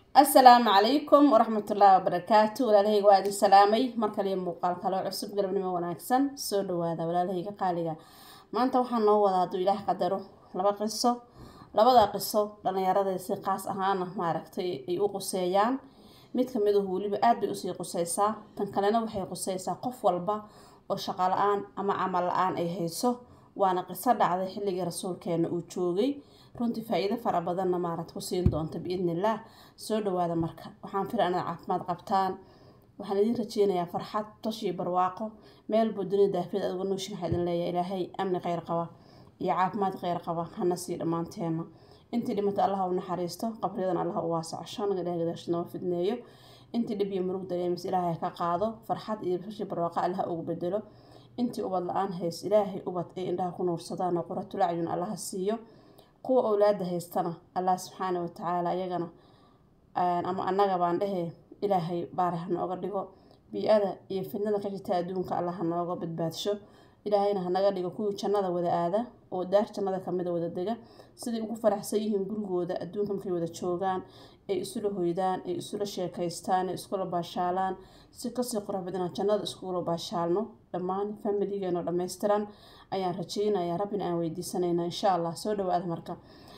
assalaamu calaykum waraxmatullaahi wabarakaatu walaalahayga waa idin salaamay mar kaliya muuqaal kaloo cusub galabnimo wanaagsan soo dhawaada walaalahayga qaaliga maanta waxaa noo wadaa hadduu ilaah qadaro laba qiso labada qiso dhallinyarada si qaas ahaana maaragtay ay u quseeyaan mid kamid ahu weliba aada bay usii quseysaa tan kalena waxay quseysaa qof walba oo shaqo la-aan ama camal la-aan ay hayso waana qiso dhacday xilligii rasuulkeena uu joogay runtii faa-iido fara badanna maarad ku siin doonta biidnillaah soo dhawaada marka waxaan fila inaad caafimaad qabtaan waxaan idiin rajeynayaa farxad tashii barwaaqo meel buu dunida daafiyad aduga nooshin waxaa idin leeyahay ilaahay amni kheyr qaba iyo caafimaad kheyr qaba hana sii dhammaanteena intii dhimata allaha u naxariisto qabriyadan allaha u waasaco shanaga ilahay gadaashid noo fidneeyo intii dhib iyo murug dareemis ilaahay ka qaado farxad iyo tashii barwaaqo allaha ugu bedelo intii ubad la-aan hays ilaahay ubad ay indhaha ku nuursadaan oo quratulacyun allaha siiyo kuwa owlaada haystana allah subxaana watacaala iyagana ama annaga baan dhehe ilaahay baari ha nooga dhigo bii-ada iyo fidnada ka jirta adduunka allah ha nooga badbaadsho ilaahayna hanaga dhigo kuwii jannada wada aada oo daar jannada kamida wada dega siday ugu faraxsan yihiin gurigooda adduunka markay wada joogaan ay isula hoydaan ay isula sheekaystaan ay iskula baashaalaan si kasii qurux badnaa jannada iskula baashaalno dhammaan familigeeno dhammaystiran ayaan rajeynayaa rabbina aan weydiisanayna insha allah soo dhawaada marka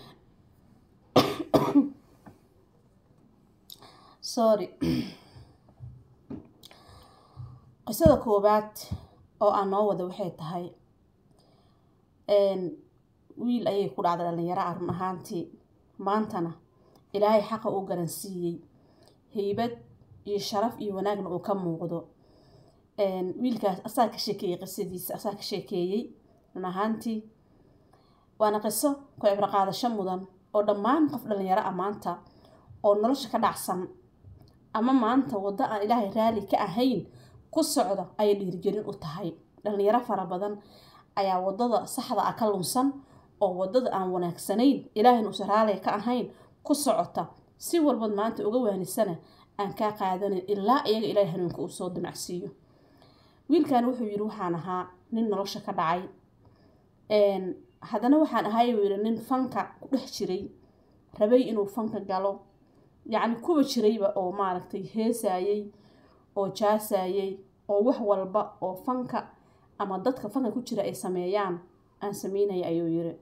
sorry qisada koowaad oo aan noo wada waxay tahay wiil ayay ku dhacday dhalinyaro ah run ahaantii maantana ilaahay xaqa uu garansiiyey heybad iyo sharaf iyo wanaagna uu ka muuqdo wiilkaas asaa ka sheekeeyey qisadiisa asaa ka sheekeeyey run ahaantii waana qiso ku cibro qaadasho mudan oo dhammaan qof dhalinyaro ah maanta oo nolosha ka dhacsan ama maanta waddo aan ilaahay raali ka ahayn ku socda ayay dhiirgelin u tahay dhalinyaro fara badan ayaa wadada saxda ah ka lunsan oo wadada aan wanaagsanayn ilaahayna uusan raaliga ka ahayn ku socota si walbad maanta uga waanisana aan kaa qaadanin ilaa iyaga ilaahay hanuunka uu soo damacsiiyo wiilkan wuxuu yidhi waxaan ahaa nin nolosha ka dhacay haddana waxaan ahay buu yidhi nin fanka ku dhex jiray rabay inuu fanka galo yacni kuwa jirayba oo maaragtay heesayey oo jaasayey oo wax walba oo fanka ama dadka fanka ku jira ay sameeyaan aan sameynaya ayuu yiri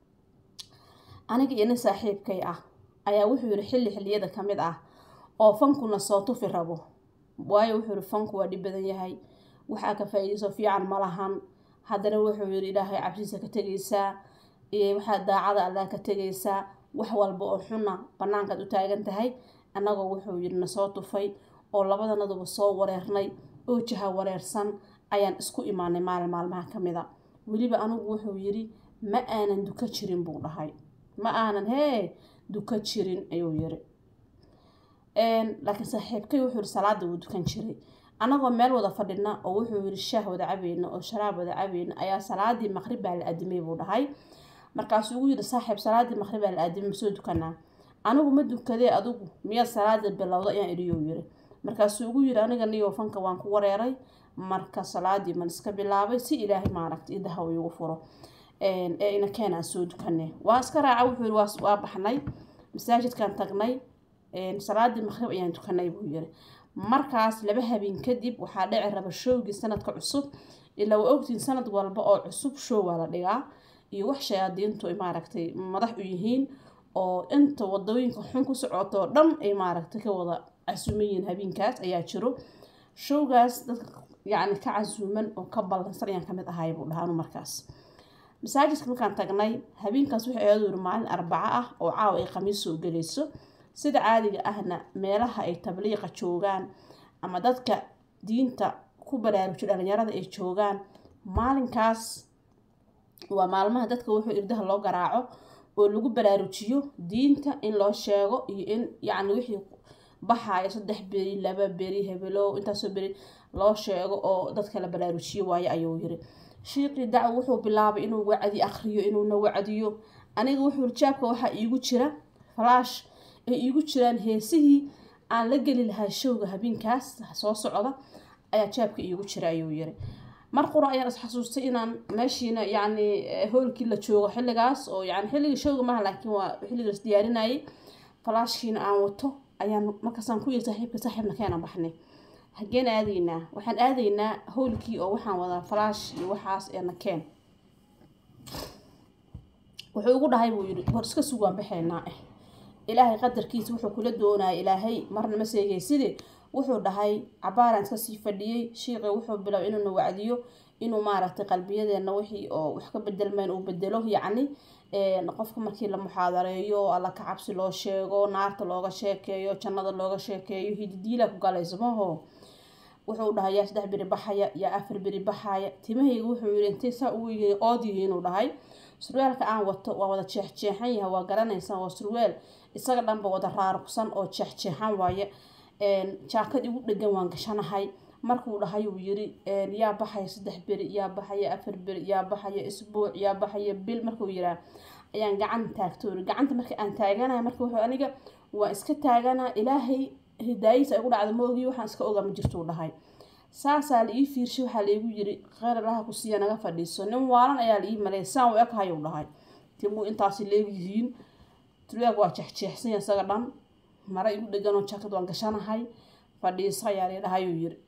aniga iyo nin saaxiibkay ah ayaa wuxuu yidhi xilli xilliyada ka mid ah oo fankuna soo tufi rabo waayo wuxuu yihi fanku waa dhib badan yahay waxaa ka faa-iidayso fiican ma lahan haddana wuxuu yidhi ilaahay cabsiisa ka tegaysaa waxaa daacada allah ka tegaysaa wax walba oo xuna banaankaad u taagan tahay annagoo wuxuu yidhi nasoo tufay oo labadanaduba soo wareernay oo jaha wareersan ayaan isku imaanay maalin maalmaha ka mid a weliba anigu wuxuu yidhi ma aanan duka jirin buu dhahay ma aanan hee duka jirin ayuu yiri laakiin saaxiibkay wuxuu yihi salaada wuu dukan jiray annagoo meel wada fadhina oo wuxuu yidhi shaah wada cabayna oo sharaab wada cabayna ayaa salaadii maqrib baa la adimay buu dhahay markaasuu ugu yidhi saaxiib salaadii maqrib baa la adimay masoo dukanaa anigu ma dukadee adigu miyaad salaada bilowda ayaan idhiyou yiri markaasuu ugu yidhi aniga niyo fanka waan ku wareeray marka salaadii man iska bilaabay si ilaahay maaragta idaha uu igu furo ee ina keen aan soo dukane waa iska raaca wuxuu yiri waa baxnay masaajidkaan tagnay salaadii maqrib ayaan dukanay buu yiri markaas laba habeen kadib waxaa dhici raba showgii sanadka cusub ilaa waa ogtiin sanad walba oo cusub show waa la dhigaa iyo wax shayaadiintu ay maaragtay madax u yihiin oo inta wadooyinka xun ku socoto oo dhan ay maaragtay ka wada casuumayihiin habeenkaas ayaa jiro showgaas dadka yacni ka casuuman oo ka ballansan ayaan kamid ahay buu dhahaa anu markaas masaajidka markaan tagnay habeenkaas waxay aadu yiri maalin arbaco ah oo caawa ay khamiis soo gelayso sida caadiga ahna meelaha ay tabliiqa joogaan ama dadka diinta ku baraarujiyo dhalinyarada ay joogaan maalinkaas waa maalmaha dadka wuxuu irdaha loo garaaco oo lagu baraarujiyo diinta in loo sheego iyo in yacni wixii baxayo saddex beri laba beri hebelow intaasoo beri loo sheego oo dadka la baraarujiyo waayo ayuu yiri shiiqii dac wuxuu bilaabay inuu wacdi akriyo inuuna wacdiyo aniga wuxuu jaabka waxaa iigu jira falaash ay iigu jiraan heesihii aan la geli lahaa showga habeenkaas soo socda ayaa jaabka iigu jira ayuu yiri mar qura ayaan isxasuustay inaan meeshiina yacni hoolkii la joogo xilligaas oo yani xilligii showga maaha laakiin waa xilligii las diyaarinayay falaashkiina aan wato ayaan markaasaan ku yiri saaxiibka saaxiibna keena baxnay hageen aadaynaa waxaan aadaynaa howlkii oo waxaan wadaa falaash iyo waxaas eena keen wuxuu igu dhahay buu yidhi war iska sug waan baxaynaa eh ilaahay qadarkiisa wuxuu kula doonaya ilaahay marna ma seegayside wuxuu dhahay cabaaraan iska sii fadhiyey shiiqi wuxuu bilow inuuna wacdiyo inuu maaragtay qalbiyadeena wixii oo wax ka bedelmayn uu bedelo yacni qofka markii la muxaadareeyo alla ka cabsi loo sheego naarta looga sheekeeyo jannada looga sheekeeyo hididiila ku galayso maho wuxuu dhahay yaa saddex beri baxaya yaa afar beri baxaya timahayga wuxuu yidhi intay saa ugu oodiyi inuu dhahay surwaalka aan wato waa wada jeexjeexan yahay waa garanaysaa waa surwaal isaga dhanba wada raarugsan oo jeexjeexan waaye jaakad igu dhegan waan gashanahay markuu dhahay uu yiri yaa baxaya saddex beri yaa baxaya afar beri yaa baxaya isbuuc yaa baxaya bil markuu yiraa ayaan gacan taagto uri gacanta marka aan taaganaya marka wuxuu aniga waa iska taaganaa ilaahay hidaayadiisa ay ku dhacda maogii waxaan iska ogaa ma jirtuu dhahay saasaa la ii fiirshay waxaa laigu yiri kheyr allaha ku siiya naga fadhiiso nin waalan ayaa la ii maleeyay saan u eghayuu dhahay timuu intaasi leegyihiin turyaag waa jeexjeexsanya isaga dhan mara igu dheganoo jakad waan gashanahay fadhiiso ayaa la dhahayuu yiri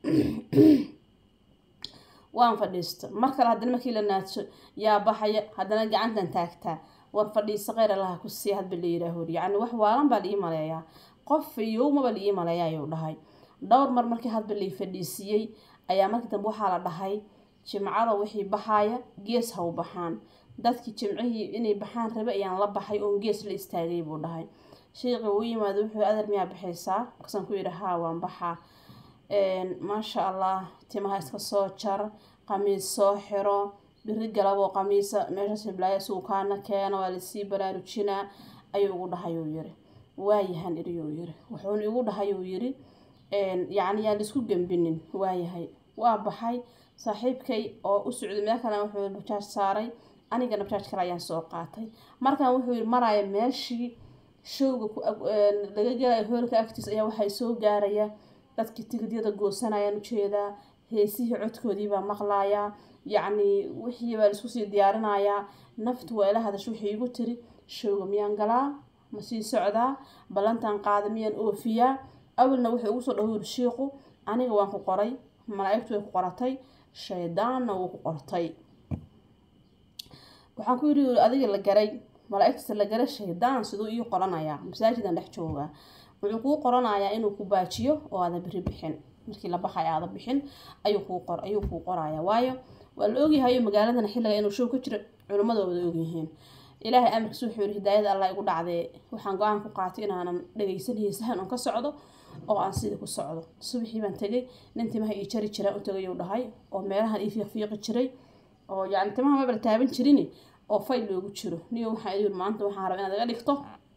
waan fadhiista mar kale haddana markii la naadso yaa baxaya haddana gacantan taagtaa war fadhiiso kheyr allaha ku siiya hadba la yiraaho yacni wax waalan baa la ii maleeyaa qof yowmaba la ii maleeya ayuu dhahay dhowr mar markii hadba lai fadhiisiiyey ayaa markii dambe waxaa la dhahay jimcada wixii baxaaya gees ha u baxaan dadkii jimcihii inay baxaan rabe ayaan la baxay oon gees la istaagay buu dhahay sheekhi uu yimaado wuxuu adar miyaa baxaysaa markaasaan ku yidhi haa waan baxaa maasha allah timaha iska soo jar qamiis soo xiro biri galaboo qamiisa meeshaas hiblaayo suukaana keena waa lasii baraarujinaa ayuu ugu dhahay uu yiri waayahan iriyuu yiri wuxuuna igu dhahay uu yiri yacni yaan laisku gembinin waayahay waa baxay saaxiibkay oo u socday meel kale wuxuu bajaaj saaray anigana bajaaj kale ayaan soo qaatay markaan wuxuu yiri maraya meeshii showga laga gelayo hoolka agtiisa ayaa waxay soo gaaraya dadkii tigidyada goosanayaan ujeedaa heesihii codkoodii baa maqlayaa yacni wixii baa laisku sii diyaarinayaa naftu waa ila hadasho wixii igu tiri showga miyaan galaa ma sii socdaa ballantan qaada miyaan oofiyaa awalna wuxuu ugu soo dhawori shiiqu aniga waan ku qoray malaa'igtu way ku qoratay shaydaanna wuu ku qortay waxaan ku yidhi adiga la garay malaa'igta la garay shaydaan siduu ii qoranayaa masaajidan dhex joogaa wuxuu kuu qoranayaa inuu ku baajiyo oo aada beri bixin markii la baxay aada bixin ayuu kuu qor ayuu kuu qorayaa waayo waa la ogyahayo magaaladan xilliga inuu show ka jiro culimmada wada ogyihiin ilaahay amarkiis wuxuu yihi hidaayada allah igu dhacdee waxaan go-aan ku qaatay inaanan dhagaysan heesahan un ka socdo oo aan sidii ku socdo subaxii baan tegay nin timaha ii jari jiraa u tagayuu dhahay oo meelahan ii fiiqfiiqi jiray oo yacni timaha mabala taaban jirini oo fayl loogu jiro niyo waxaa yiri maanta waxaan rabaa inaad iga dhigto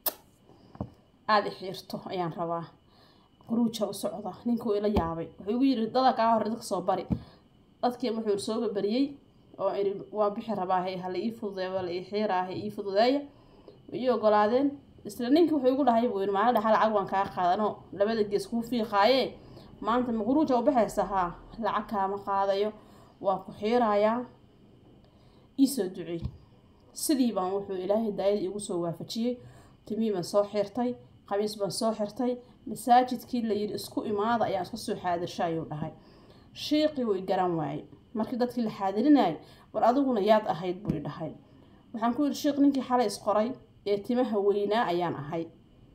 aada i xiirto ayaan rabaa quruuja u socda ninkuu ila yaabay wuxuu igu yiri dada kaa hore dadka soo bari dadkii wuxuu yiri sooba bariyey oo iri waa bixi rabaahay hala ii fududeeya waa la ii xiiraahay ii fududeeya ii ogolaadeen isla ninkii wuxuu igu dhahay buu yiri maalin dhaxa lacag waan kaa qaadanoo labada gees kuu fiiqaaye maanta ma quruuja u baxaysa haa lacag kaama qaadayo waa ku xiirayaa iisoo ducey sidii baan wuxuu ilaahay daayada iigu soo waafajiyey timii baan soo xirtay qamiis baan soo xirtay masaajidkii la yidhi isku imaada ayaan iska soo xaadirsha ayuu dhahay shiiqii wuu i garan waayey markii dadkii la xaadirinayay war adiguna yaad ahayd buu i dhahay waxaan ku yidhi shiiq ninkii xalay isqoray ee timaha weynaa ayaan ahay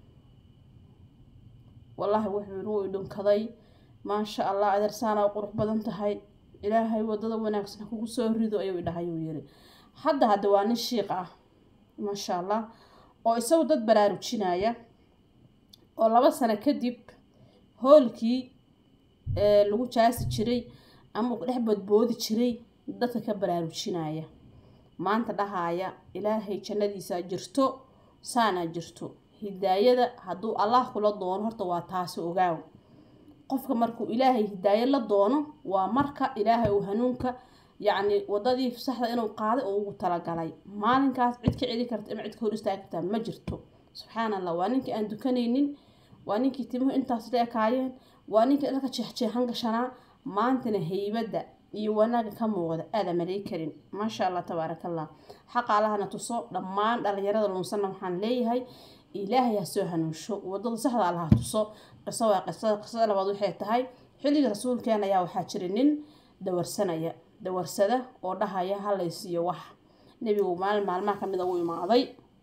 wallaahi wuxuu yidhi wuu i dhunkaday maasha allah adeersaana u qurux badan tahay ilaahay wadada wanaagsan ha kugu soo rido ayuu i dhahay uu yidhi hadda hadda waa nin shiiq ah maasha allah oo isagu dad baraarujinaya oo laba sano kadib hoolkii lagu jaasi jiray ama uu dhex boodboodi jiray dadka ka baraarujinaya maanta dhahaaya ilaahay jannadiisa jirto saanaa jirto hidaayada hadduu allah kula doono horta waa taasi ogaaw qofka markuu ilaahay hidaayo la doono waa marka ilaahay uu hanuunka yacni wadadii saxda inuu qaaday oo ugu talagalay maalinkaas cid ka celi karta ama cid ka hor istaagi kartaa ma jirto subxaan allah waa ninkii aan dukanaynin waa ninkii timuhu intaas la ekaayeen waa ninkii dhalka jeexjeexan gashanaa maantana heybadda iyo wanaaga ka muuqda aada malay karin maasha allah tabaaraka allah xaqa allahna tuso dhammaan dhalinyarada lunsanna waxaan leeyahay ilaahay ha soo hanuunsho wadada saxda allaha tuso qiso waa qisada qisada labaad waxay tahay xilligii rasuulkeena ayaa waxaa jira nin dawarsanaya dawarsada oo dhahaya halaysiiyo wax nebigu maalin maalmaha kamid a u imaaday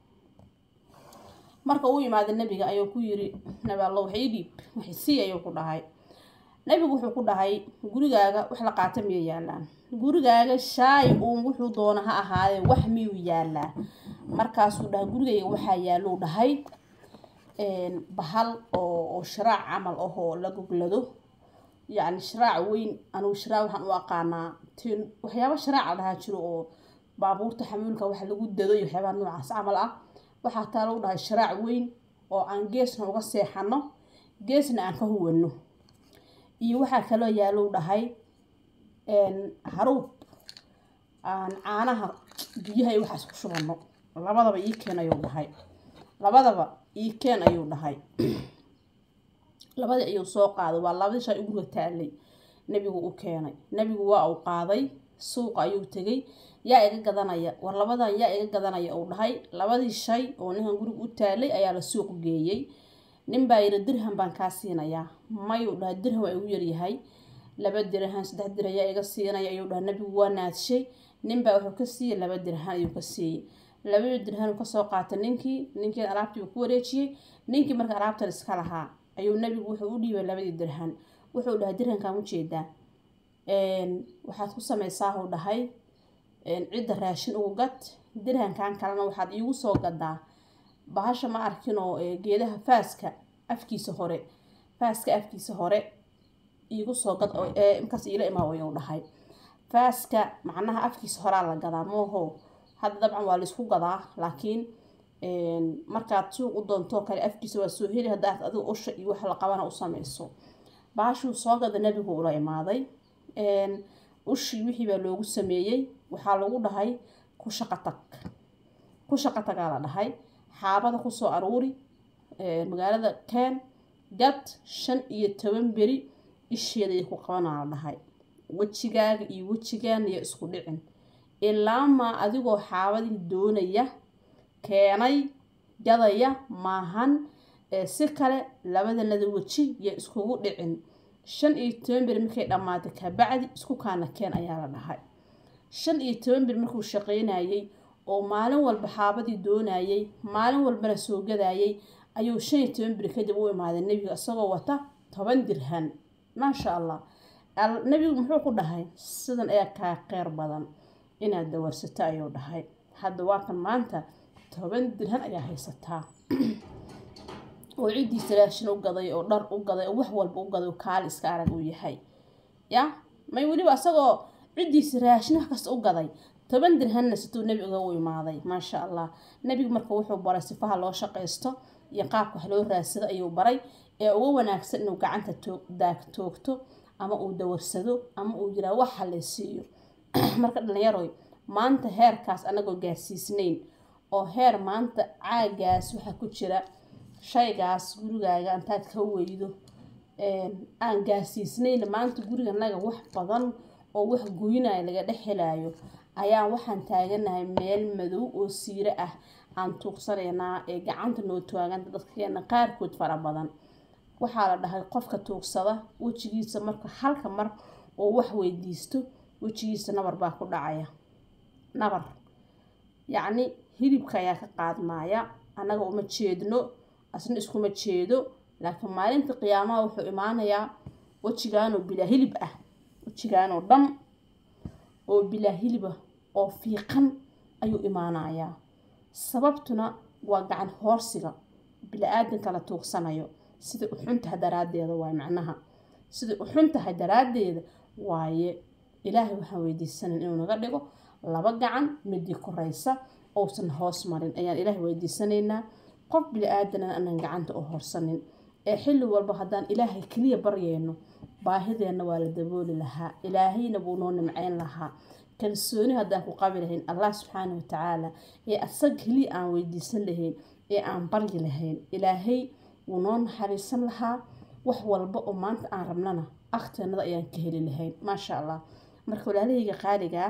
marka uu imaaday nebiga ayuu ku yiri nabi alla wax ii dhiib wax isii ayuu ku dhahay nebigu wuxuu ku dhahay gurigaaga wax la qaata miyay yaalaan gurigaaga shaay uun wuxuu doona ha ahaadee wax miyuu yaalaa markaasuu dhahay gurigayga waxaa yaaluu dhahay bahal oo oo shiraac camal ahoo la goglado yacni shiraac weyn anugu shiraac waxaan u aqaanaa tin waxyaaba shiraac la dhahaa jiro oo baabuurta xamuulka waxa lagu dado iyo waxyaabaha noocaas camal ah waxaa taa lagu dhahay shiraac weyn oo aan geesna uga seexano geesna aan ka huwano iyo waxaa kaloo yaalou dhahay haruub aan caanaha biyaha iyo waxaas ku shubano labadaba ii keen ayuu dhahay labadaba ii keen ayuu dhahay labadii ayuu soo qaaday waa labadii shay guriga taalay nebigu u keenay nebigu waa uu qaaday suuqa ayuu tegay yaa iga gadanaya war labadan yaa iga gadanaya uu dhahay labadii shay oo ninkan guriga u taalay ayaa la suuq geeyey nin baa yiri dirham baan kaa siinayaa mayuu dhahay dirham waa igu yaryahay laba dirhan saddex dirhan yaa iga siinaya ayuu dhahay nebigu waa naadshay ninbaa wuxuu ka siiyey laba dirhan ayuu ka siiyey labadii dirhan uu kasoo qaatay ninkii ninkii alaabtii ku wareejiyey ninkii marka alaabtan iska lahaa ayuu nebigu wuxuu u dhiibay labadii dirhan wuxuu dhahay dirhankaan ujeedaa waxaad ku sameysaa huu dhahay cidda raashin ugu gad dirhankan kalena waxaad iigu soo gadaa bahasha ma arkinoo geedaha faaska afkiisa hore faaska afkiisa hore iigu soo gad markaas iila imaa ayuu dhahay faaska macnaha afkiisa horaa la gadaa mooho hadda dabcan waa laisku gadaa laakiin markaad suuq u doontoo kale afkiisa waa soo heli haddaad adiga usha iyo wax la qabana u sameyso baashuu soo gada nebigu ula imaaday ushii wixii baa loogu sameeyey waxaa lagu dhahay ku shaqo tag ku shaqo tagaa la dhahay xaabada kusoo aruuri magaalada keen gad shan iyo toban beri isheeda iyo ku qabanaa la dhahay wejigaaga iyo wejigaana iyo isku dhicin ilaamaa adigoo xaabadii doonaya keenay gadaya maahan si kale labadanada weji iyo iskugu dhicin shan iyo toban beri markay dhammaatay kabacdi isku kaana keen ayaa la dhahay shan iyo toban beri markuu shaqaynayey oo maalin walba xaabadii doonayey maalin walbana soo gadayay ayuu shan iyo toban beri kadib u imaaday nebiga isagoo wata toban dirhan maasha allah nebigu muxuu ku dhahay sidan ayaa kaa qeyr badan inaad dawarsato ayuu dhahay hadda waa kan maanta toban dirhan ayaa haysataa oo ciddiisa raashin u gaday oo dhar u gaday oo wax walba u gaday oo kaali iska arag uu yahay ya may weliba asagoo ciddiisa raashin wax kasta u gaday toban dirhanna situu nebiga u imaaday maasha allah nebigu marka wuxuu baray sifaha loo shaqaysto iyo qaabka wax loo raadsado ayuu baray ee uga wanaagsan inuu gacanta daag toogto ama uu dawarsado ama uu yiraa wax halaysiiyo marka dhalinyaroy maanta heerkaas anagoo gaarsiisnayn oo heer maanta caagaas waxaa ku jira shaygaas gurigaaga intaad ka weydo aan gaarsiisnayn maanta guriganaga wax badan oo wax goynaya laga dhex helaayo ayaa waxaan taaganahay meel madow oo siiro ah aan tuuqsanaynaa ee gacanta noo taaganta dadkeena qaarkood fara badan waxaa la dhahay qofka tuugsada wejigiisa marka halka mar oo wax weydiisto wejigiisa nabar baa ku dhacaya nabar yacni hilibka ayaa ka qaadmaya annaga uma jeedno asna iskuma jeedo laakiin maalinta qiyaamaha wuxuu imaanayaa wejigaanoo bilaa hilib ah wejigaanoo dhan oo bilaa hiliba oo fiiqan ayuu imaanayaa sababtuna waa gacan hoorsiga bila-aadanka la tuugsanayo siday u xun tahay daraaddeeda waaye macnaha siday u xun tahay daraaddeeda waaye ilaahay waxaan weydiisanan inuu naga dhigo laba gacan midii koraysa uusan hoos marin ayaan ilaahay weydiisanaynaa qof bili-aadanana aanan gacanta u horsanin ee xilli walba haddaan ilaahay keliya baryayno baahideenna waa la dabooli lahaa ilaahayna buu noo nimceyn lahaa kalsooni haddaan ku qabi lahayn allah subxaana watacaala ee asag keliya aan weydiisan lahayn ee aan baryi lahayn ilaahay wuu noo naxariisan lahaa wax walba oo maanta aan rabnana akteenada ayaan ka heli lahayn maasha allah marka walaalahayga qaaligaa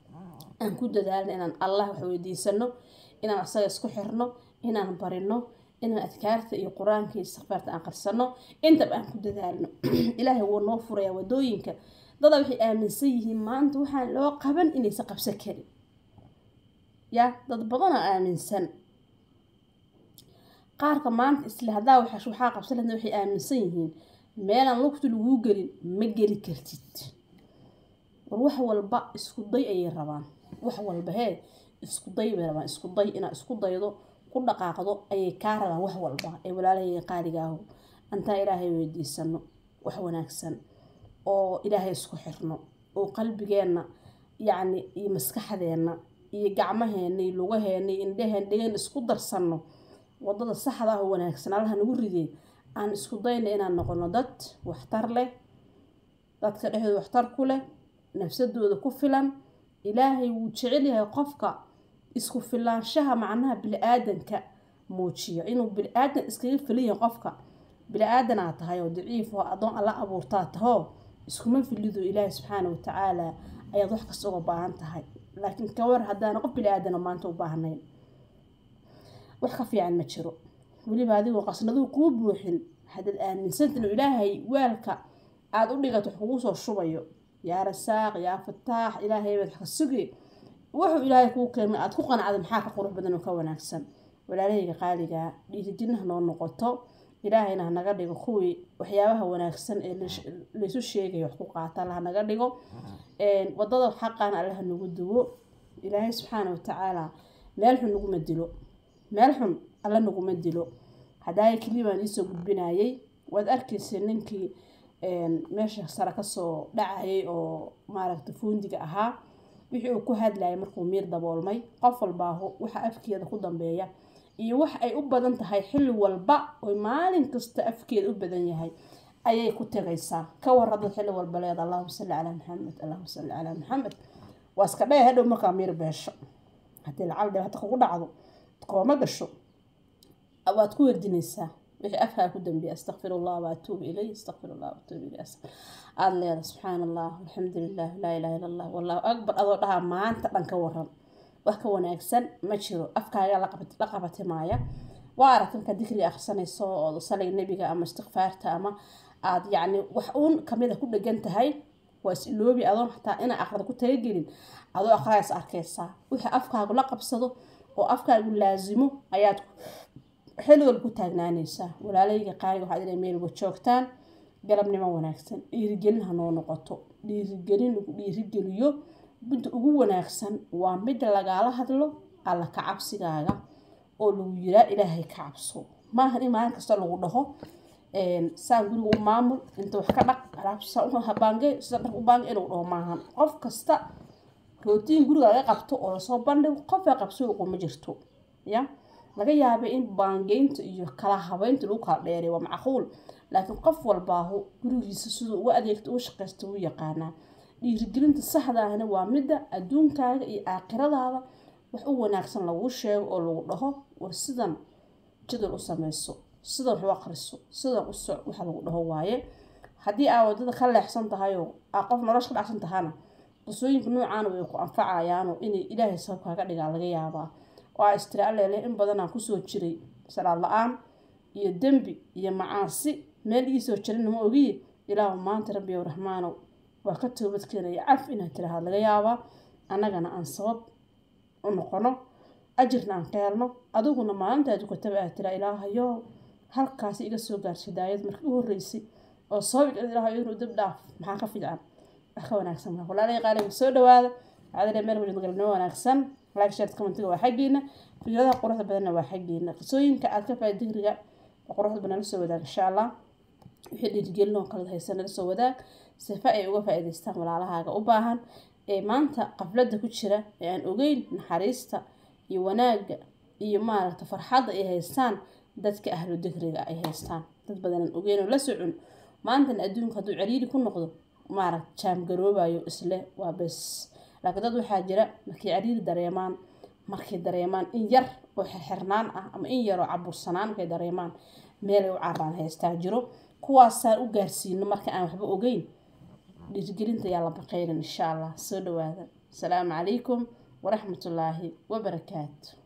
aan ku dadaalna inaan allah wax weydiisano inaan asaga isku xirno inaan barino inaan adkaarta iyo qur-aanka iyo istikfaarta aan qarsano intaba aan ku dadaalno ilaahay wuu noo furayaa wadooyinka dada waxay aaminsan yihiin maanta waxaan loo qaban inaysan qabsan karin ya dad badanaa aaminsan qaarka maanta isle haddaa waxaa qabsan lahna waxay aaminsan yihiin meelaan lugta laguu gelin ma geli kartid war wax walba isku day ayay rabaan wax walba hee isku day bay rabaan isku day inaad isku daydo ku dhaqaaqdo ayay kaa rabaan wax walba ee walaalahayga qaaligaahu antaa ilaahay weydiisano wax wanaagsan oo ilaahay isku xirno oo qalbigeenna yacni iyo maskaxdeenna iyo gacmaheena iyo lugaheena iyo indhaheen dhegeen isku darsanno wadada saxda ah oo wanaagsan allaha nagu ridee aan isku dayna inaan noqono dad waxtar leh dadka dhexdooda waxtar ku leh nafsadooda ku filan ilaahay wuu jecel yahay qofka isku filaanshaha macnaha bili-aadanka muujiyo inuu bili-aadan iskaga filan yahay qofka bili-aadan aad tahay oo daciif oo adoon alla abuurtaa tahoo iskuma filido ilaahay subxaana watacaala ayaad wax kasta uga baahan tahay laakiin kawar haddaana qof bili-aadana maanta u baahnayn wax ka fiican ma jiro weliba adigoo qasnaduhu kuu buuxin haddaad aaminsantin inuu ilaahay weelka aada u dhigato wax kugu soo shubayo yaa rasaaq yaa fataax ilaahay baad wax ka sugi wuxuu ilaahay kuu keenay aada ku qanacda maxaa ka qurux badan oo ka wanaagsan walaalahayga qaaligaa dhiirijinaha noo noqoto ilaahayna hanaga dhigo kuwii waxyaabaha wanaagsan ee laysu sheegaya wax ku qaata alla hanaga dhigo wadada xaqaana alla hanagu duwo ilaahay subxaana watacaala meel xun naguma dilo meel xun alla naguma dilo haddaaya keliya baan iisoo gudbinayay waad arkaysa ninkii meesha sare kasoo dhacayay oo maaragta fuundiga ahaa wixii uu ku hadlayay markuu miir daboolmay qof walbaahu waxa afkeeda ku dambeeya iyo wax ay u badan tahay xilli walba oy maalin kasta afkeeda u badan yahay ayay ku tegaysaa ka warada xilli walba leeda allahuma salli calaa maxamed allahuma salli calaa maxamed waa iska dhaya hadhow markaa miir beesho haddii lacal dhibaato kugu dhacdo kooma gasho waad ku werdinaysaa wixii afkaa ku dambeeya astaqfir allah waatuubu ilay astaqfir allah waatuubu ilay aada leeda subxaana allah alxamdu lilah laa ilaha illa allah wallahu akbar adoo dhahaa maanta dhan ka waran wax ka wanaagsan ma jiro afkaaga la qabatimaaya waa aragta markaa dikriga akhrisanayso oo saliga nebiga ama istikfaarta ama aad yacni wax uun kamida ku dhegan tahay waa is iloobi adoon xataa inaa aqrada ku talagelin adoo aqraayas arkaysaa wixii afkaagu la qabsado oo afkaagu laasimo ayaad xilligood ku taagnaanaysaa walaalayga qaaliga waxaad inay meel uga joogtaan galabnimo wanaagsan dhiirigelin ha noo noqoto dhiirigelin lagu dhiirigeliyo midda ugu wanaagsan waa midda lagaala hadlo alla ka cabsigaaga oo lagu yiraa ilaahay ka cabso maahan in maalin kasta lagu dhaho saan guriga u maamul inta wax ka dhaq habaange sida dhaq u baange inuu dhaho maahan qof kasta rootiin guriga laga qabto oo lasoo bandhigo qofaa qabso uquma jirto ya laga yaabay in baangeynta iyo kala habeynta lagu kala dheeray waa macquul laakiin qof walbaahu gurigiisa siduu uga adeegta uga shaqaysta u yaqaanaa dhiirigelinta saxda ahna waa midda adduunkaaga iyo aakhiradaada wax u wanaagsan laguu sheego oo lagu dhaho war sidan jadal u sameyso sidan wax u aqriso sidan u soc waxa lagu dhaho waaye haddii aa wadada ka leexsan tahayoo aa qof nolosha ka dhacsan tahana qisooyinka noocaana way ku anfacayaanoo inay ilaahay sabab kaaga dhigaa laga yaabaa oo aa istira alleele in badanaan kusoo jiray salaad la-aan iyo dembi iyo macaasi meel iisoo jirina ma ogiye ilaahu maanta rabbi ow raxmaanow waa ka toobadkeenaya caf inaad tiraahad laga yaabaa annagana aan sabab u noqono ajirna aan ka helno adiguna maalintaad ukataba aad tiraa ilaahayo halkaasi iga soo gaarsa daayad markii u horreysay oo sabab ilaahay inuu dib dhaaf maxaa ka fiican wax ka wanaagsan maa walaalay qaaliga soo dhawaada waxaad meel wajid galnimo wanaagsan like share commentiga waa xaggiina fikradaha quruxda badanna waa xaggiina qisooyinka aad ka faaid digriga oo quruxda badan la soo wadaag insha allah wixii dhiirigelin oo kala haysan nala soo wadaag sifa ay uga faa-iidaystaan walaalahaaga u baahan ee maanta qafladda ku jira ee aan ogeyn naxariista iyo wanaagga iyo maaragta farxadda ay haystaan dadka ahlu digriga ay haystaan dad badan aan ogeyn oo la socon maantana adduunka hadduu cariiri ku noqdo maaragta jaamgaroobayo isle waa bes laakiin dad waxaa jira markay cariiri dareemaan markay dareemaan in yar oo xirxirnaan ah ama in yaroo cabursanaan markay dareemaan meelay u caraan haystaa jiro kuwaasaan u gaarsiino marka aan waxba ogeyn dhiirgelinta yaa la baqaynan insha allah soo dhawaada asalaamu calaykum waraxmatullaahi wabarakaatu